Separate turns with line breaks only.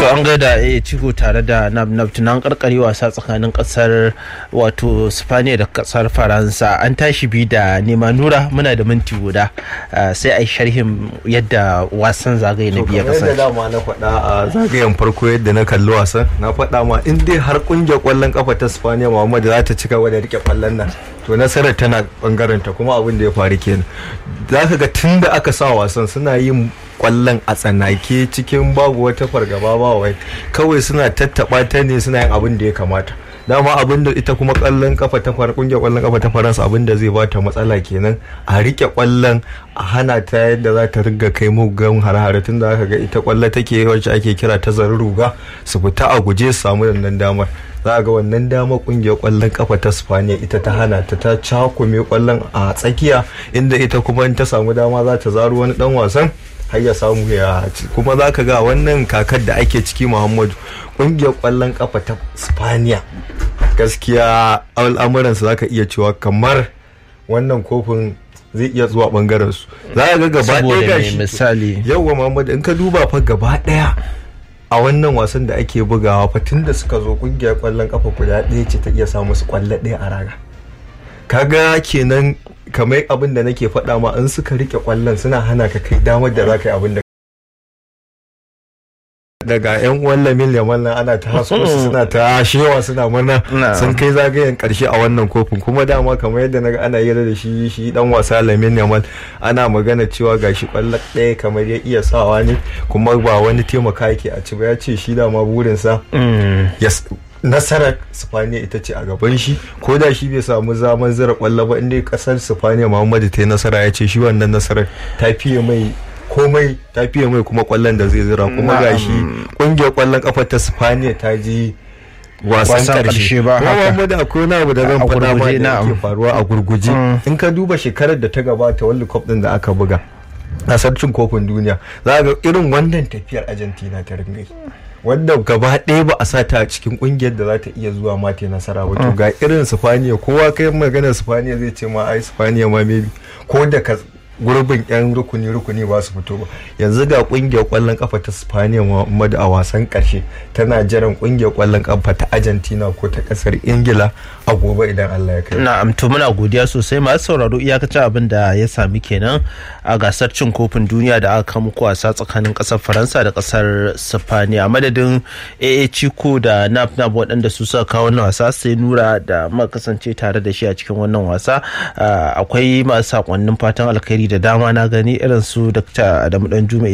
an gaida a ciko tare da nabtunan karkare wasa tsakanin kasar wato spaniya da kasar faransa an tashi bi da nema nura muna da minti guda sai a yi sharhin yadda wasan zagaye na biya kasar
yadda dama na faɗa a zagayen farko yadda na kalli wasan na faɗa ma in dai har kungiyar kwallon kafa ta spaniya muhammad za ta cika wadda rike kwallon nan to nasarar tana bangaren ta kuma abin da ya faru kenan za ka ga tun da aka sa wasan suna yin kwallon a tsanake cikin babu wata fargaba ba wai kawai suna tattaba ta ne suna yin abin da ya kamata dama abin da ita kuma kwallon kafa ta fara kungiyar kwallon kafa ta faransa abin da zai bata matsala kenan a rike kwallon a hana ta yadda za ta riga kai mugan hare-hare tun da aka ga ita kwallo take wacce ake kira ta ruga su fita a guje su samu wannan damar za a ga wannan damar kungiyar kwallon kafa ta spaniya ita ta hana ta ta cakume kwallon a tsakiya inda ita kuma in ta samu dama za ta zaro wani dan wasan har ya samu ya kuma za ka ga wannan kakar da ake ciki muhammadu kungiyar kwallon kafa ta spaniya gaskiya al'amuransu za ka iya cewa kamar wannan kofin zai iya zuwa bangaren su za ka ga gaba ɗaya gashi
misali
yawwa muhammadu in ka duba fa gaba ɗaya a wannan wasan da ake bugawa fa tun da suka zo kungiyar kwallon kafa guda ɗaya ce ta iya samu su kwallo ɗaya a raga kaga kenan kamar abin da nake faɗa ma in suka rike kwallon suna hana ka kai damar da za ka yi abin da daga yan uwan lamin yaman nan ana ta hasko su suna ta shewa suna murna sun kai zagayen karshe a wannan kofin kuma dama kamar yadda naga ana yi da shi shi dan wasa lamin yaman ana magana cewa gashi kwallo ɗaya kamar ya iya sawa ne kuma ba wani taimaka yake a ci ba ya ce shi dama burinsa nasarar sifaniya ita ce a gaban shi ko da shi bai samu zaman zira kwallo ba inda kasar sifaniya muhammadu ta yi nasara ya ce shi wannan nasarar ta fiye mai komai ta fiye mai kuma kwallon da zai zira kuma ga shi kungiyar kwallon kafa ta sifaniya ta ji wasan karshe
ba
kuma muhammadu akwai wani abu da zan faɗa ma da yake faruwa a gurguje in ka duba shekarar da ta gabata world cup din da aka buga gasar cin kofin duniya za ga irin wannan tafiyar argentina ta ringai wanda gaba ɗaya ba a sa ta a cikin kungiyar da za ta iya zuwa ma ta nasara ba to ga irin sifaniya kowa kai maganar sifaniya zai ce ma ai sifaniya ma maybe ko da ka gurbin yan rukuni rukuni ba su fito ba yanzu ga kungiyar kwallon kafa ta spaniya muhammadu a wasan karshe tana jiran kungiyar kwallon kafa ta argentina ko ta kasar ingila a gobe idan allah ya kai
na'am to muna godiya sosai masu sauraro iyakacin abin da ya sami kenan a gasar cin kofin duniya da aka kama wasa tsakanin kasar faransa da kasar spaniya madadin aa ciko da nap nap waɗanda su suka kawo wannan wasa sai nura da muka kasance tare da shi a cikin wannan wasa akwai masu sakonnin fatan alkhairi da dama na gani irin su dr adamu dan